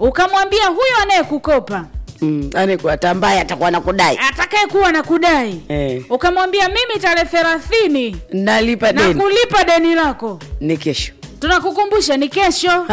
ukamwambia huyo anayekukopa mm. anekuata ambaye atakuwa nakudai atakaye kuwa na kudai eh. ukamwambia mimi tarehe thelathini nalipa na deni kulipa deni lako ni kesho tunakukumbusha ni kesho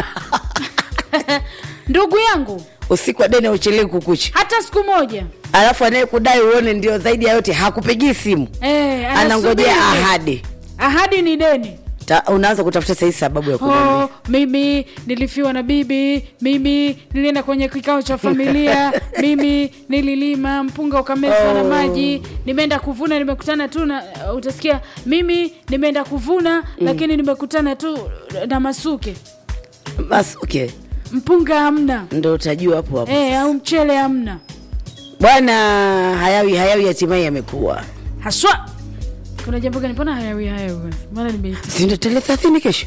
ndugu yangu usiku wa deni auchelewi kukucha hata siku moja alafu anayekudai uone ndio zaidi ya yote hakupigii simu eh, anangojea anasubiri. ahadi ahadi ni deni Ta, unaanza kutafuta sahii sababu ya kumwambia oh, mimi nilifiwa na bibi mimi nilienda kwenye kikao cha familia mimi nililima mpunga ukamezwa na Oh. maji nimeenda kuvuna nimekutana tu na uh, utasikia mimi nimeenda kuvuna mm. lakini nimekutana tu na masuke basi okay mpunga hamna ndo utajua hapo hapo e, au mchele hamna bwana hayawi hayawi hatimaye yamekuwa haswa kuna jambo gani mbona hayawi hayawi maana nimeiti sindo tarehe thelathini kesho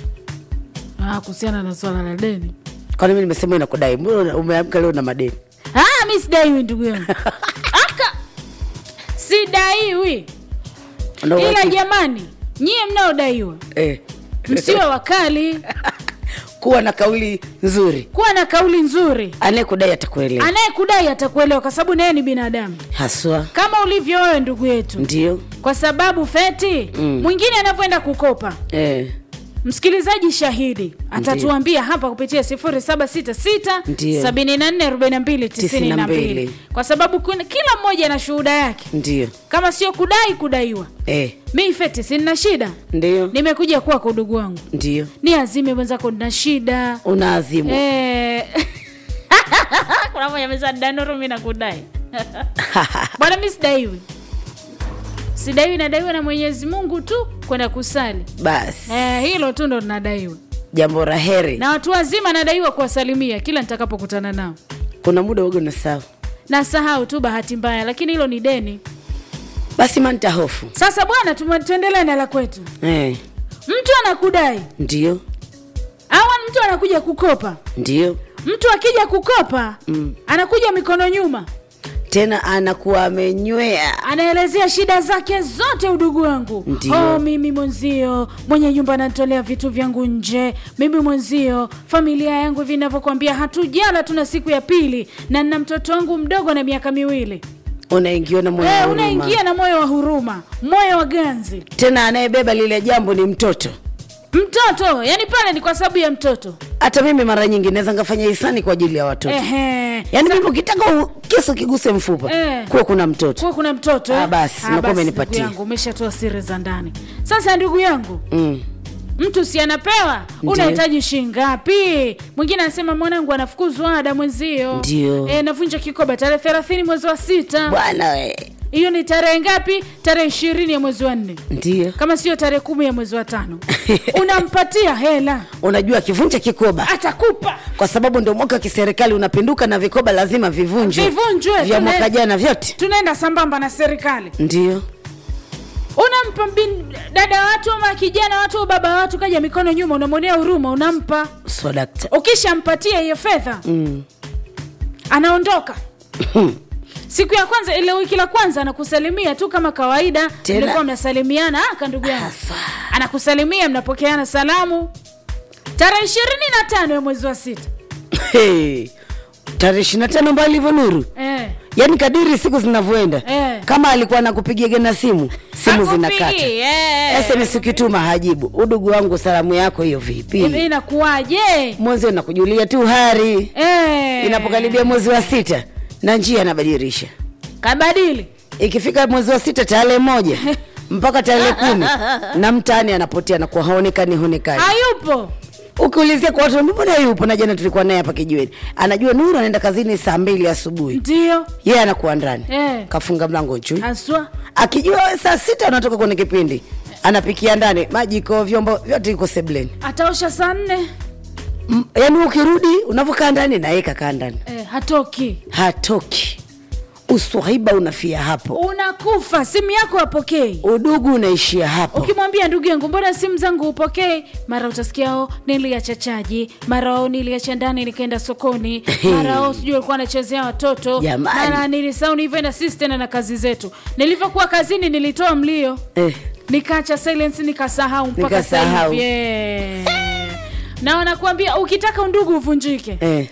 ah, kuhusiana na swala la deni kwani mi nimesema inakudai mbona umeamka leo na madeni ah, mi sidaiwi ndugu yangu aka sidaiwi Una ila uhakika? jamani nyie mnaodaiwa eh. msiwe wakali kuwa na kauli nzuri kuwa na kauli nzuri anayekudai atakuelewa anayekudai atakuelewa kwa sababu naye ni binadamu haswa kama ulivyo wewe ndugu yetu ndio kwa sababu feti Mm. mwingine anavyoenda kukopa eh. msikilizaji shahidi atatuambia hapa kupitia 0766 Ndiyo. 744292 92. kwa sababu kuna, kila mmoja na shuhuda yake ndio kama sio kudai kudaiwa eh. mi feti sina shida ndio nimekuja kwako udugu wangu ndio ni azime mwenzako nina shida una azimu Eh. kuna moja amesema danoro mi nakudai bwana mi sidaiwi sidaiwi nadaiwa na mwenyezi mungu tu kwenda kusali basi eh, hilo tu ndo nadaiwa jambo la heri na watu wazima nadaiwa kuwasalimia kila nitakapokutana nao kuna muda wago na sawa na sahau tu bahati mbaya lakini hilo ni deni basi manta hofu sasa bwana tuma- tuendelee na la kwetu eh. mtu anakudai ndio au mtu anakuja kukopa ndio mtu akija kukopa Mm. anakuja mikono nyuma tena anakuwa amenywea anaelezea shida zake zote udugu wangu Ndiyo. oh, mimi mwenzio mwenye nyumba anatolea vitu vyangu nje mimi mwenzio familia yangu hivi inavyokwambia hatujala tuna siku ya pili na nina mtoto wangu mdogo na miaka miwili unaingiwa na moyo wa Eh, huruma. unaingia na moyo wa huruma moyo wa ganzi tena anayebeba lile jambo ni mtoto mtoto yani pale ni kwa sababu ya mtoto hata mimi mara nyingi naweza ngafanya hisani kwa ajili ya watoto Ehe. yaani mimi ukitaka u- kisu kiguse mfupa Eh. kuwa kuna mtoto kuwa kuna mtoto eh? Ah, basi, Ah, unakuwa basi, umenipatia. ndugu yangu umeshatoa siri za ndani sasa ndugu yangu mm. mtu si anapewa Ndiyo. unahitaji shingapi mwingine anasema mwanangu anafukuzwa ada mwenzio Ndiyo. e, navunja kikoba tarehe thelathini mwezi wa sita bwana we hiyo ni tarehe ngapi tarehe ishirini ya mwezi wa nne ndio kama sio tarehe kumi ya mwezi wa tano unampatia hela unajua kivunja kikoba atakupa kwa sababu ndio mwaka wa kiserikali unapinduka na vikoba lazima vivunjwe Vivunjwe, vya tuna- mwaka jana vyote tunaenda sambamba na serikali ndio unampa bin- dada watu ama kijana watu au baba watu kaja mikono nyuma unamwonea huruma unampa so dakta ukishampatia hiyo fedha mm. anaondoka siku ya kwanza ile wiki la kwanza anakusalimia tu kama kawaida Tena. mlikuwa mnasalimiana aka ndugu yangu Afa. anakusalimia mnapokeana salamu tarehe ishirini na tano ya mwezi wa sita Hey. tarehe ishiri na tano mbali hivyo nuru eh. yaani kadiri siku zinavyoenda Eh. kama alikuwa nakupigia na simu simu Hakupigi, zinakata eh. sms ukituma hajibu udugu wangu salamu yako hiyo vipi Hivi inakuwaje mwezi nakujulia tu hari eh. inapokaribia mwezi wa sita na njia anabadilisha kabadili ikifika mwezi wa sita tarehe moja mpaka tarehe kumi na mtaani anapotea nakuwa haonekani haonekani hayupo ukiulizia kwa watu mbona yupo na jana tulikuwa naye hapa kijiweni anajua nuru anaenda kazini saa mbili asubuhi ndio yeye anakuwa ndani eh. kafunga mlango chui haswa akijua wewe saa sita unatoka kwenye kipindi anapikia ndani majiko vyombo vyote iko sebleni ataosha saa nne M- yaani ukirudi unavyokaa ndani naye kakaa ndani eh, hatoki hatoki uswahiba unafia hapo unakufa simu yako apokei udugu unaishia hapo ukimwambia ndugu yangu mbona simu zangu upokei mara utasikia o niliacha chaji mara o niliacha ndani nikaenda sokoni mara o sijui alikuwa anachezea watoto Jamani. mara nilisau nilivyoenda sisi tena na kazi zetu nilivyokuwa kazini nilitoa mlio eh, nikaacha silence nikasahau mpaka sasa Nikasahau. hivi Eh. na wanakuambia ukitaka undugu uvunjike Eh.